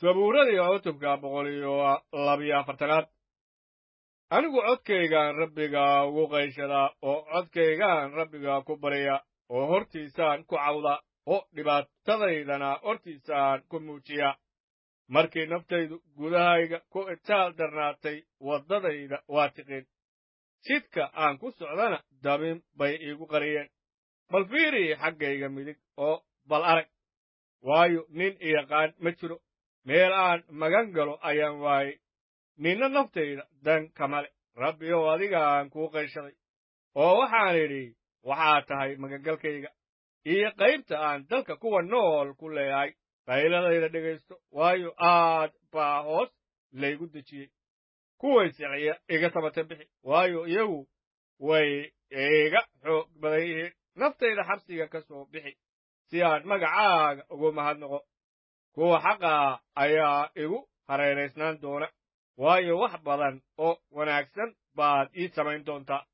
sabuuradii cutubka boqol iyo labiyo afartanaad anigu codkaygaan rabbiga ugu qayshadaa oo codkaygaan rabbiga ku barya oo hortiisaan ku cawda oo dhibaatadaydana hortiisaan ku muujiya markii naftaydu gudahayga ku itaal darnaatay waddadayda waa tiqin jidka aan ku socdana dabin bay iigu qariyeen bal fiiri xaggayga midig oo bal arag waayo nin iyaqaan ma jiro meel aan magan galo ayaan waayey ninna naftayda dan kama le rabbi ow adigaan kuu qayshaday oo waxaan idhi waxaad tahay magangalkayga iyo qaybta aan dalka kuwa nool ku leeyahay qayladayda dhegaysto waayo aad baa hoos laygu dejiyey kuway siciya iga tabata bixi waayo iyagu way iga xoog badan yihiin naftayda xabsiga ka soo bixi si aan magacaaga ugu mahadnaqo kuwa xaqaa ayaa igu hareeraysnaan doona waayo wax badan oo wanaagsan baad ii samayn doontaa